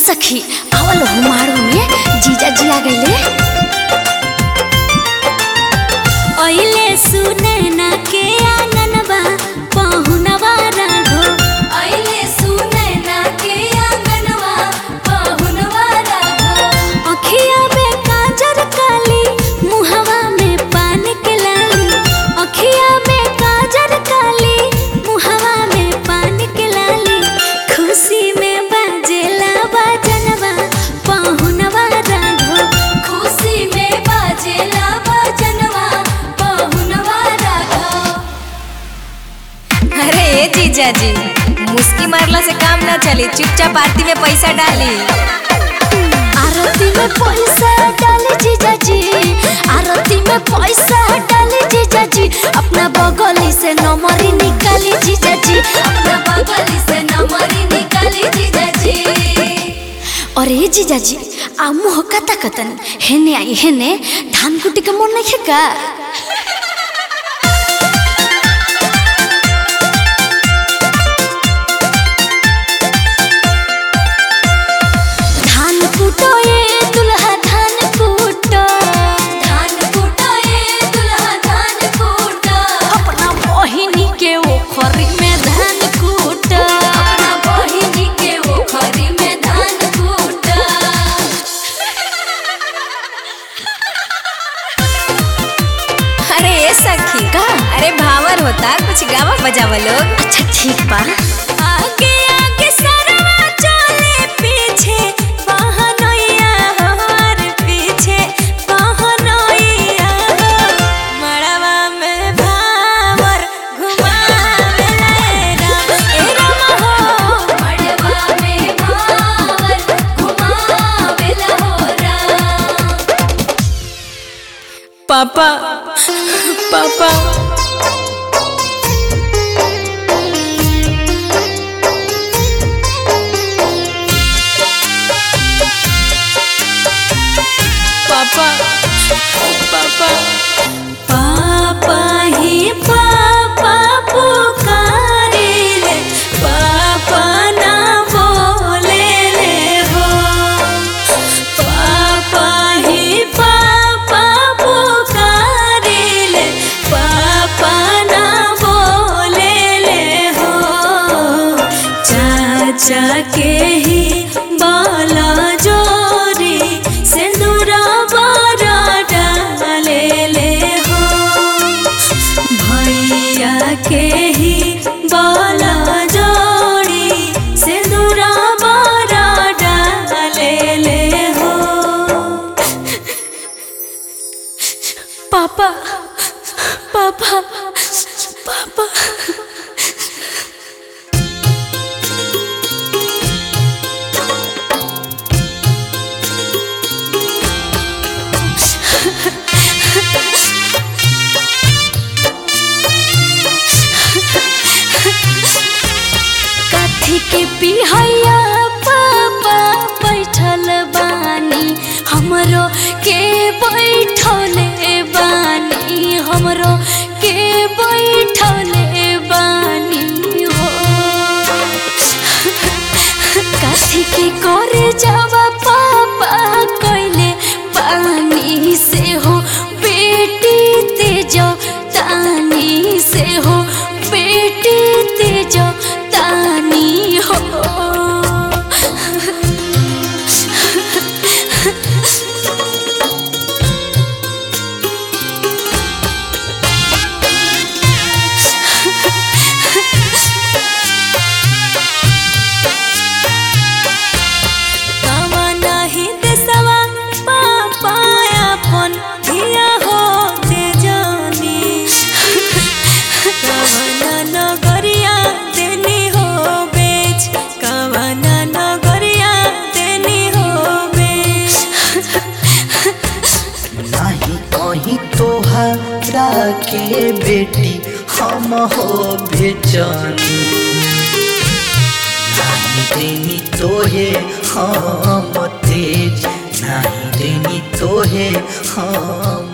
सखी आवल हुमारू में जीजा जी आ गईले ओइले सुनैना के आंगनबा पहुनवा राघो ओइले सुनैना के आंगनबा पहुनवा राघो अखिया में काजर काली मुहवा में पान के लाली अखिया में काजर काली मुहवा में पान के लाली खुशी में बाजेला बाजनवा पहुनवा राघो खुशी में बाजेला बाजनवा पहुनवा राघो अरे ए जीजा जी मुस्की मारला से काम ना चली चुपचाप आरती में पैसा डाली आरती में पैसा डाले जीजा जी आरती में पैसा डाले जीजा जी अपना बगली से नमरी निकाली जीजा जी अपना बगली से नमरी निकाली जीजा जी अरे जीजा जी आ मुह कता कतन हेने आई हेने धान कुटी के मन नहीं का धान कुटो ये दुल्हा धान कुटो धान कुटो ये दुल्हा धान कुटो अपना बहिनी के ओखरी में धान कुटो अपना बहिनी के ओखरी में धान कुटो अरे ए सखी का? अरे भावर होता कुछ गावा बजावा लोग अच्छा ठीक बा आगे आगे सरवा चले पीछे बहनोइया हमार पीछे बहनोइया मड़वा में भावर घुमावे राम ए राम हो मड़वा में भावर घुमावेला हो राम पापा पापा पापा पापा पापा ही पापा पुकारिले पापा ना बोले ले हो पापा ही पापा पुकारिले पापा ना बोले ले हो चाचा के ही बाला जोरी सिंदूरा बारा डाले ले हो भैया के ही बाला जोड़ी सिंदूरा बारा डाले ले हो पापा पापा पापा कथी के पिहैया पापा बैठल बानी हमरो के बैठले बानी हमरो के बैठले बानी हो कथी के करे जावा पापा कैले पानी से हो बेटी तेजो तानी से हो बेटी तेजो तानी हो कावा नाही देसवा पापा अपन धिया हो ते जानी कावना नगरिया देनी हो बेच कावना नगरिया देनी हो बेच नहीं कहीं तोहरा के बेटी हम हो बेचनी नहीं देनी तोहे हम तेज नहीं देनी तोहे हम